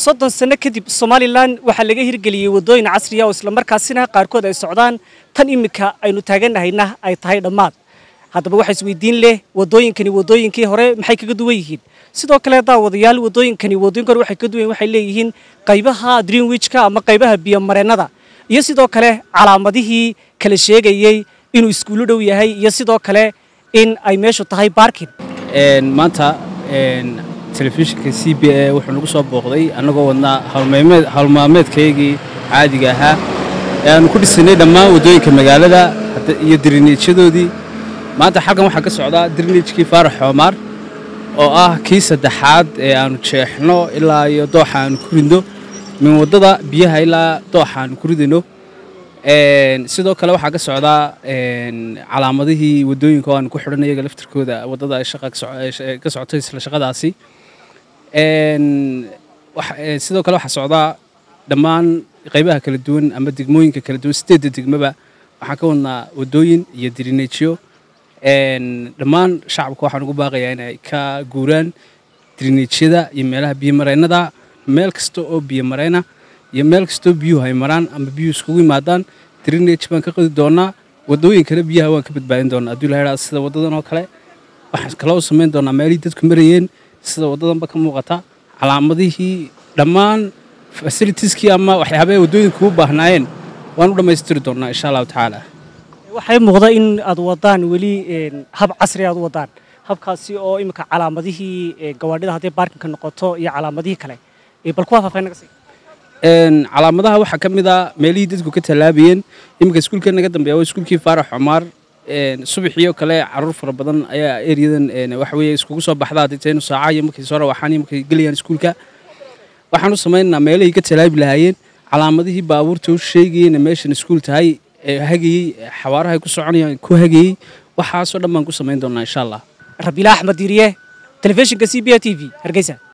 soddon sano kadib somalilan waxaa laga hirgeliyey waddooyin casriya oo islamarkaasina qaarkood ay socdaan tan iminka aynu taaganahayna ay tahay dhammaad haddaba waxaa isweydiin leh waddooyinkani waddooyinkii hore maxay kaga duwan yihiin sidoo kale daawadayaal waddooyinkani waddooyinka hore waxay kaga duwan waxay leeyihiin qaybaha greenwichka ama qaybaha biyomareennada iyo sidoo kale calaamadihii kala sheegayey inuu iskuullo dhow yahay iyo sidoo kale in ay meeshu tahay baarkin maanta telefishinka c b a wuxuu nagu soo booqday annagoo wadnaa howlmaalmeedkaygii caadiga ahaa ee aanu ku dhisanay dhammaan waddooyinka magaalada iyo dirineejyadoodii maanta xalkan waxaa ka socdaa dirineejkii faarax xoomaar oo ah kii saddexaad ee aanu jeexno ilaa iyo dooxa aanu ku ridno min waddada biyaha ilaa dooxa aanu ku ridayno sidoo kale waxaa ka socdaa calaamadihii waddooyinka oo aanu ku xidhan iyaga laftirkooda waddada ay shaqa ka socotay isla shaqadaasi sidoo kale waxaa socdaa dhammaan qaybaha kala duwan ama degmooyinka kala duwan sideedda degmaba waxaan ka wadnaa waddooyin iyo dirineejyo dhammaan shacabka waxaan ugu baaqayaa inay ka guuraan dirineejyada iyo meelaha biyomareennada meel kasta oo biyomareyna iyo meel kastoo biyuhu ay maraan ama biyuhu iskugu yimaadaan dirineej baan ka qodi doonaa waddooyin kale biyaha waan ka badbaadin doonaa hadduu ilaha sida waddadan oo kale waxaan kale u samayn doonaa meelihii dadku marayeen sida waddadanba ka muuqata calaamadihii dhammaan fasilitieskii ama waxyaabaha waddooyinka u baahnaayeen waan u dhammaystiri doonaa insha allahu tacaala waxay muuqda in aad wadaan weli hab casri aad u wadaan habkaasi oo iminka calaamadihii gawaadhida hadday baarkinka noqoto iyo calaamadihii kale bal kuwaa faafay naga sii calaamadaha waxaa ka mid a meelihii dadku ka tallaabayeen iminka iskuulka naga dambeeya waa iskuulkii faarax cumaar subaxiyo kale caruur fara badan ayaa eryadan waxa weeye iskugu soo baxda haddii inu saaca iyo markay soo rawaxaan iyo markay gelayaan iskuulka waxaan u samaynaynaa meelihii ka tallaabi lahaayeen calaamadihii baabuurta u sheegayeen meeshan iskuul tahay ee hagayey xawaaraha ku soconayaan ku hagayey waxaasoo dhan baan ku samayn doonaa insha allah rabiila axmed diiriye telefishinka c b a t v hargeysa